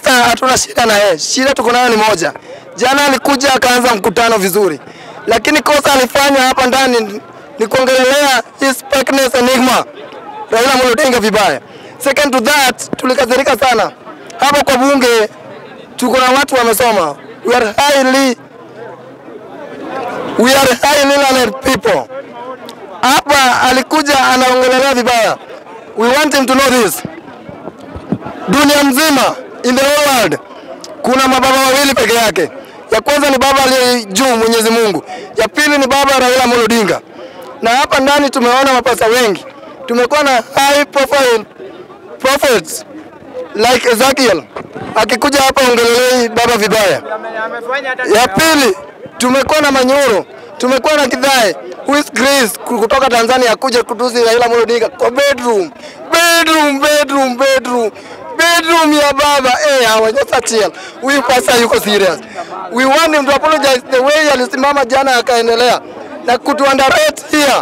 Costa hatuna shida na yeye, shida tuko nayo ni moja. Jana alikuja akaanza mkutano vizuri, lakini kosa alifanya hapa ndani ni kuongelelea his fakeness enigma Raila Amolo Odinga vibaya. Second to that, tulikasirika sana hapa kwa bunge. Tuko na watu wamesoma, we are highly we are highly learned people. Hapa alikuja anaongelelea vibaya. We want him to know this. Dunia mzima in the whole world kuna mababa wawili peke yake. Ya kwanza ni baba aliye juu Mwenyezi Mungu, ya pili ni baba Raila Amolo Odinga. Na hapa ndani tumeona mapasa wengi, tumekuwa na high profile prophets like Ezekiel akikuja hapa ongelelei baba vibaya. Ya pili tumekuwa na Manyoro, tumekuwa na Kidhae who is Grace kutoka Tanzania kuja kutusi Raila Amolo Odinga kwa bedroom bedroom bedroom bedroom bedroom ya baba eh, hawajasachia huyu pasa yuko serious. We want him to apologize the way alisimama jana akaendelea na kutu underrate here,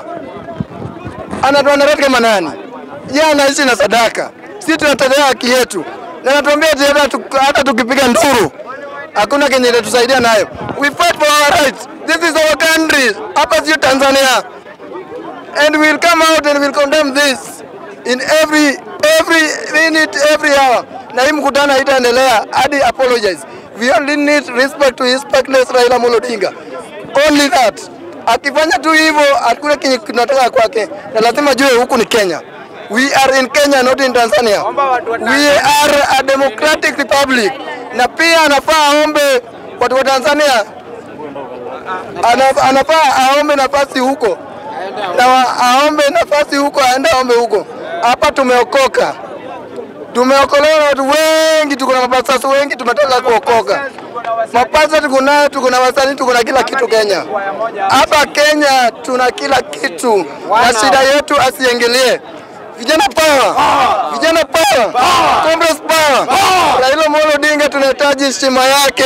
anatu underrate kama nani? Yeye anaishi na sadaka, sisi tunatetea haki yetu, na anatuambia eti hata tu- hata tukipiga nduru hakuna kenye itatusaidia nayo. We fight for our rights. This is our country. Hapa sio Tanzania. And we'll come out and we'll condemn this in every every minute every hour. Na hii mkutano haitaendelea hadi apologize. We only need respect to his fakeness Raila Amolo Odinga. Only that. Akifanya tu hivyo hakuna kenye kinatoka kwake, na lazima jue huku ni Kenya. We are in Kenya not in Tanzania. We are a democratic republic. Na pia anafaa aombe watu wa Tanzania ana, anafaa aombe nafasi huko na wa- aombe nafasi huko, aende aombe huko. Hapa tumeokoka, tumeokolewa na watu wengi, tuko na mapasasi wengi, tumetoka kuokoka. Mapasa tuko nayo, tuko na wasanii, tuko na kila kitu Kenya. Hapa Kenya tuna kila kitu, na shida yetu asiingilie. Vijana power, vijana power, Congress power. Raila Amolo Odinga tunahitaji heshima yake.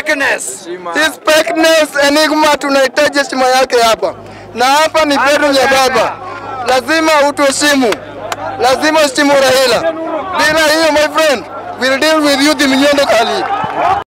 His fakeness enigma tunahitaji heshima yake hapa, na hapa ni bedroom ya baba. Lazima utuheshimu, lazima heshimu Raila. Bila hiyo my friend, we'll deal with you the mnyendo kali.